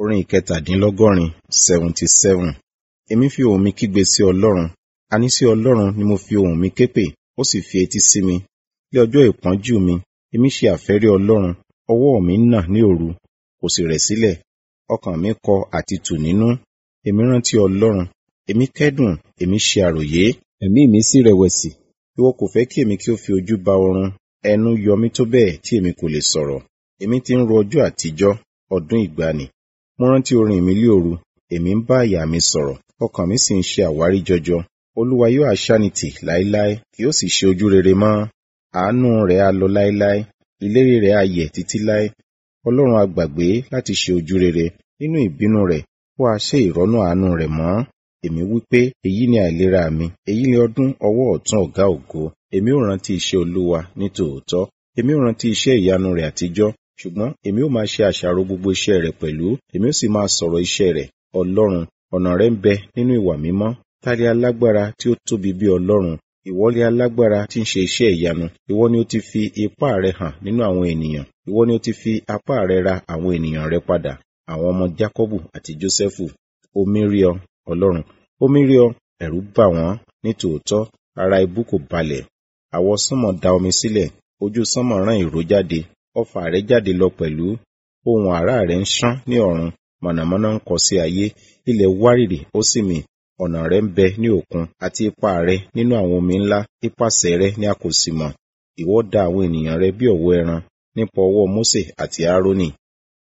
Orin ìkẹtàdínlọ́gọ́rin seventy seven. Èmi fi ohùn mi kígbe sí Ọlọ́run, àní sí Ọlọ́run ni mo fi ohùn mi ké pè, ó sì fi etí sí mi. Ní ọjọ́ ìpọ́njú mi, èmi ṣe àfẹ́rí Ọlọ́run, ọwọ́ mi nà ní òru, kò sì rẹ̀ sílẹ̀. Ọkàn mi kọ àtìtù nínú. Èmi rántí Ọlọ́run, èmi kẹ́dùn, èmi ṣe àròyé, ẹ̀mí mi sì rẹ̀wẹ̀sì. Ìwọ kò fẹ́ kí èmi kí ó fi ojú ba oorun, ẹnu yọ mí tó bẹ́ẹ̀ tí èmi kò lè sọ̀rọ̀. Èmi ti ń ro ọjọ́ àtijọ́, ọdún ìgbàanì. Mo rántí orin mi lí òru, èmi ń bá àyà mi sọ̀rọ̀, ọkàn mi sì ń ṣe àwárí jọjọ. Olúwa yóò aṣánitì láéláé, kì yóò sì ṣe ojú rere mọ́. Àánú rẹ̀ á lọ láéláé, ìlérí rẹ̀ á yẹ̀ títí láé. Ọlọ́run á gbàgbé láti ṣe ojú rere, nínú ìbínú rẹ̀, ó á ṣe ìrọ́nú àánú rẹ̀ mọ́. Èmi wí pé, èyí ni àìlera mi, èyí ni ọdún ọwọ́ ọ̀tún ọ̀gá ògo. Èmi ó rántí iṣẹ́ Olúwa ní tòótọ́, èmi ó rántí iṣẹ́ ìyanu rẹ̀ àtijọ́. Ṣùgbọ́n èmi ó máa ṣe àṣàrò gbogbo iṣẹ́ rẹ̀ pẹ̀lú, èmi ó sì máa sọ̀rọ̀ iṣẹ́ rẹ̀. Ọlọ́run, ọ̀nà rẹ̀ ń bẹ nínú ìwà mímọ́. Ta ni alágbára tí ó tóbi bí Ọlọ́run? Ìwọ ni alágbára tí ń ṣe iṣẹ́ ìyanu. Ìwọ ni ó ti fi ipá rẹ hàn nínú àwọn ènìyàn. Ìwọ ni ó ti fi apá rẹ ra àwọn ènìyàn rẹ padà, àwọn ọmọ Jákọ́bù àti Jósẹ́fù. Omi rí ọ, Ọlọ́run, omi rí ọ, ẹ̀rù bà wọ́n, ní tòótọ́, ara ibú kò balẹ̀. Àwọ sánmọ̀ da omi sílẹ̀, ojú sánmọ̀ rán ìró jáde, ọfà rẹ̀ jáde lọ pẹ̀lú. Ohùn àrá rẹ̀ ń ṣán ní ọ̀run, mọ̀nàmọ́ná ń kọ sí ayé, ilẹ̀ wárìrì ó sì mì. Ọ̀nà rẹ̀ ń bẹ ní òkun, àti ipa rẹ̀ nínú àwọn omi ńlá, ipasẹ̀ rẹ̀ ni a kò sì mọ̀. Ìwọ dá àwọn ènìyàn rẹ bí ọ̀wọ́ ẹran, nípa ọwọ́ Mósè àti Árónì.